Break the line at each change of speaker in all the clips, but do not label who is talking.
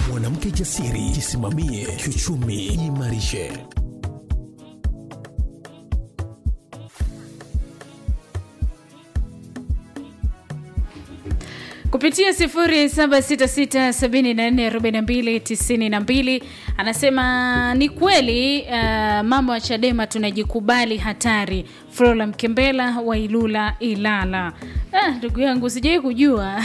mwanamke jasiri, jisimamie kiuchumi, jiimarishe.
kupitia 0766744292 anasema ni kweli uh, mama wa Chadema tunajikubali hatari. Flora Mkembela wa Ilula Ilala. Ah, ndugu yangu sijai kujua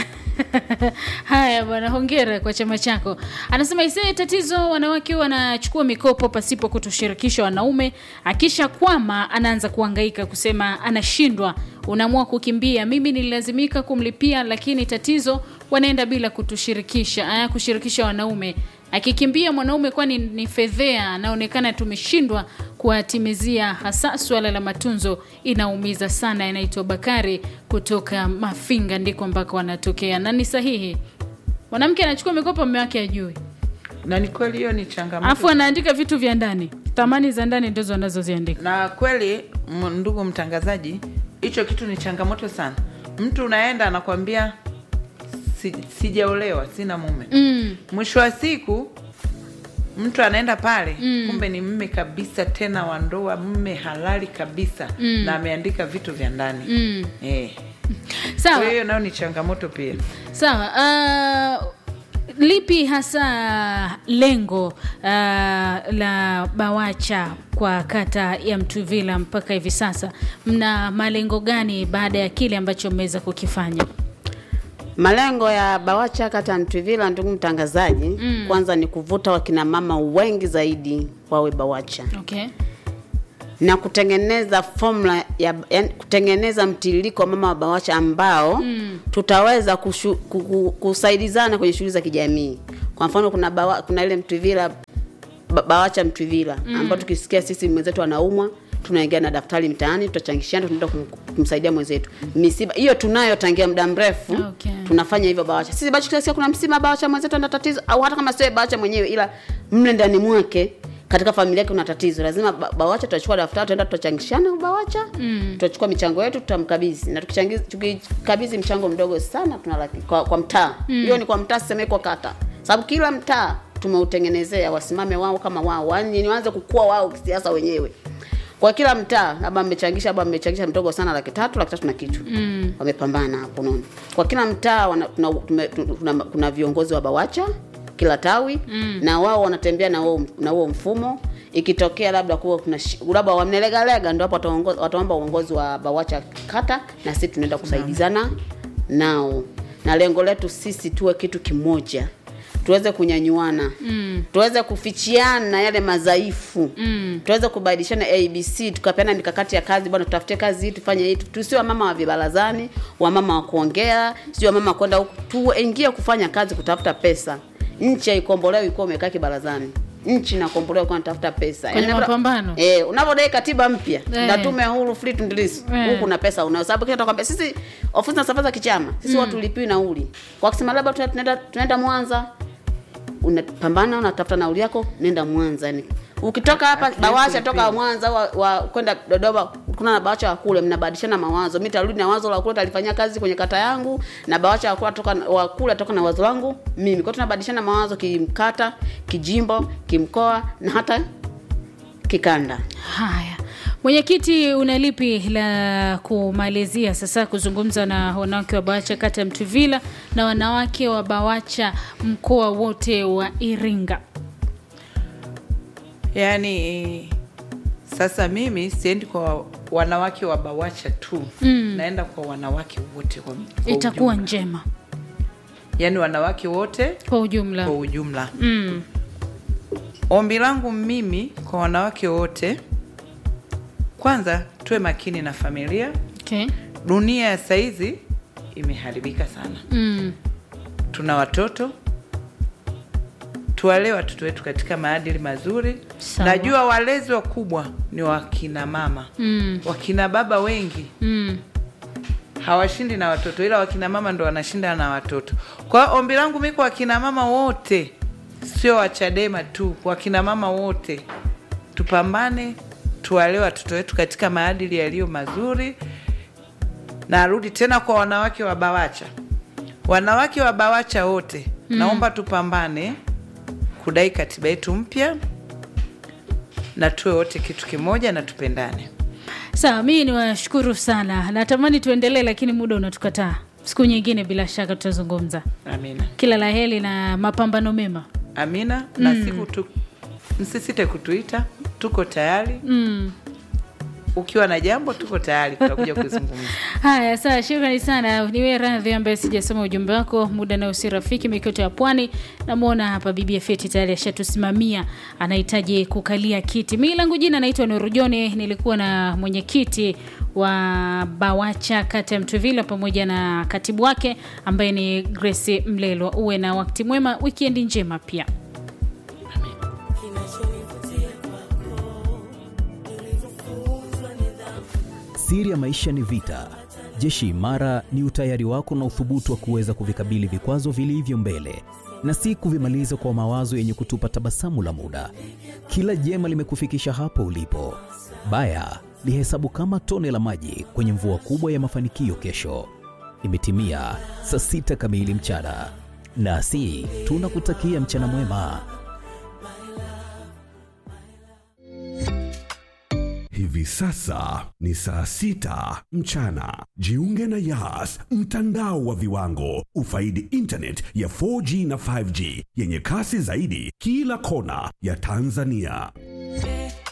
haya bwana, hongera kwa chama chako. Anasema isee, tatizo wanawake wanachukua mikopo pasipo kutushirikisha wanaume, akisha kwama anaanza kuhangaika kusema anashindwa, unaamua kukimbia. Mimi nililazimika kumlipia, lakini tatizo wanaenda bila kutushirikisha, aya, kushirikisha wanaume. Akikimbia mwanaume, kwani ni fedhea, anaonekana tumeshindwa kuwatimizia, hasa suala la matunzo inaumiza sana. Inaitwa Bakari kutoka Mafinga, ndiko ambako wanatokea, na ni sahihi. Mwanamke anachukua mikopo, mume wake ajui,
na ni kweli hiyo ni changamoto
alafu anaandika vitu vya ndani, thamani za ndani ndizo anazoziandika.
na kweli m- ndugu mtangazaji hicho kitu ni changamoto sana mtu unaenda anakwambia si, sijaolewa sina mume
Mm,
mwisho wa siku mtu anaenda pale mm. kumbe ni mme kabisa tena wa ndoa mme halali kabisa mm. na ameandika vitu vya ndani
mm.
eh.
Sawa.
kwa hiyo nayo ni changamoto pia
Sawa. Uh, lipi hasa lengo uh, la BAWACHA kwa kata ya Mtuvila mpaka hivi sasa? Mna malengo gani baada ya kile ambacho mmeweza kukifanya?
Malengo ya BAWACHA kata ya Mtwivila, ndugu mtangazaji, mm. kwanza ni kuvuta wakina mama wengi zaidi wawe BAWACHA
Okay.
na kutengeneza formula ya yani, kutengeneza mtiririko wa mama wa BAWACHA ambao mm. tutaweza kushu, kuku, kusaidizana kwenye shughuli za kijamii. Kwa mfano kuna bawa, kuna ile Mtwivila ba- BAWACHA Mtwivila mm. ambao tukisikia sisi mwenzetu anaumwa tunaingia na daftari mtaani, tutachangishana, tunaenda kum- kumsaidia mwenzetu. Misiba hiyo tunayo tangia muda mrefu
Okay.
tunafanya hivyo BAWACHA. Sisi BAWACHA kila kuna msiba BAWACHA mwenzetu ana tatizo, au hata kama sio BAWACHA mwenyewe, ila mle ndani mwake katika familia yake kuna tatizo, lazima ba- BAWACHA tutachukua daftari, tutaenda tutachangishana BAWACHA mm. tutachukua michango yetu tutamkabidhi, na tukichangiza tukikabidhi mchango mdogo sana tuna laki kwa, kwa mtaa hiyo ni kwa mtaa, siseme kwa kata, sababu kila mtaa tumeutengenezea wasimame wao kama wao, yani ni waanze kukua wao kisiasa wenyewe kwa kila mtaa labda mmechangisha labda mmechangisha mdogo sana laki tatu laki tatu na kitu mm. wamepambana hapo unaona kwa kila mtaa wana- tuna, tume- tu- tuna, kuna viongozi wa bawacha kila tawi mm. na wao wanatembea na huo na huo mfumo ikitokea labda kuwa kuna shi- labda wamnelegalega ndio hapo wataongo- wataomba uongozi wa bawacha kata na sisi tunaenda kusaidizana nao na lengo letu sisi tuwe kitu kimoja tuweze kunyanyuana mm. tuweze kufichiana yale madhaifu mm. tuweze kubadilishana abc tukapeana mikakati ya kazi bwana tutafute kazi hii tufanye hii tusiwe wamama wa vibarazani wamama wa kuongea sio wamama wa kwenda huku tuingie kufanya kazi kutafuta pesa nchi haikombolewi ikuwa umekaa kibarazani nchi inakombolewa kwa natafuta pesa
Kwenye
Yaani,
mapambano.
eh unavyodai katiba mpya
Eh.
na tume huru free to release
Eh.
huku na pesa unayo sababu kile tunakwambia sisi ofisi na safari za kichama sisi watu lipiwi nauli kwa kusema labda tuna- tunaenda tunaenda Mwanza unapambana unatafuta nauli yako nenda Mwanza yani ukitoka hapa
At least
Bawasha toka
ulipiwe.
Mwanza wa, wa kwenda Dodoma kuna na Bawasha wa kule mnabadilishana mawazo mimi tarudi na wazo la kule talifanyia kazi kwenye kata yangu na Bawasha wa kule toka wa kule toka na wazo langu mimi kwa hiyo tunabadilishana mawazo kimkata kijimbo kimkoa na hata kikanda
Haya, mwenyekiti, una lipi la kumalizia sasa kuzungumza na wanawake wa BAWACHA kata ya Mtuvila na wanawake wa BAWACHA mkoa wote wa Iringa?
yaani sasa mimi siendi kwa wanawake wa bawacha tu mm. naenda kwa wanawake wote kwa, kwa
Itakuwa
ujumla.
njema
yaani wanawake wote
kwa ujumla.
kwa ujumla
Mm.
ombi langu mimi kwa wanawake wote kwanza tuwe makini na familia
Okay.
dunia ya saizi imeharibika sana
Mm.
tuna watoto tuwalee watoto wetu katika maadili mazuri
Sawa.
najua walezi wakubwa ni wakina mama
Mm.
wakina baba wengi
Mm.
hawashindi na watoto ila wakina mama ndo wanashinda na watoto kwa hiyo ombi langu mi kwa wakina mama wote sio wachadema tu kwa wakina mama wote tupambane tuwalee watoto wetu katika maadili yaliyo mazuri na arudi tena kwa wanawake wa bawacha wanawake wa bawacha wote mm. naomba tupambane kudai katiba yetu mpya na tuwe wote kitu kimoja na tupendane.
Sawa, mimi niwashukuru sana. Natamani tuendelee, lakini muda unatukataa. Siku nyingine bila shaka tutazungumza.
Amina,
Kila la heri na mapambano mema.
amina. Na siku tu, msisite kutuita, tuko tayari.
Mm.
Ukiwa na jambo, tuko tayari, tutakuja kuzungumza.
Haya, sawa, shukrani sana. Niwe radhi ambaye sijasoma ujumbe wako, muda nao si rafiki. Mikoto ya Pwani, namwona hapa bibi Feti tayari ashatusimamia, anahitaji kukalia kiti. Mimi langu jina naitwa Nuru Jone, nilikuwa na mwenyekiti wa BAWACHA kata ya Mtwivila pamoja na katibu wake ambaye ni Grace Mlelwa. Uwe na wakati mwema, wikendi njema pia.
Siri ya maisha ni vita. Jeshi imara ni utayari wako na uthubutu wa kuweza kuvikabili vikwazo vilivyo mbele na si kuvimaliza kwa mawazo yenye kutupa tabasamu la muda. Kila jema limekufikisha hapo ulipo. Baya lihesabu kama tone la maji kwenye mvua kubwa ya mafanikio kesho. Imetimia saa sita kamili mchana, nasi tunakutakia mchana mwema.
Hivi sasa ni saa sita mchana. Jiunge na Yas, mtandao wa viwango. Ufaidi internet ya 4G na 5G yenye kasi zaidi kila kona ya Tanzania.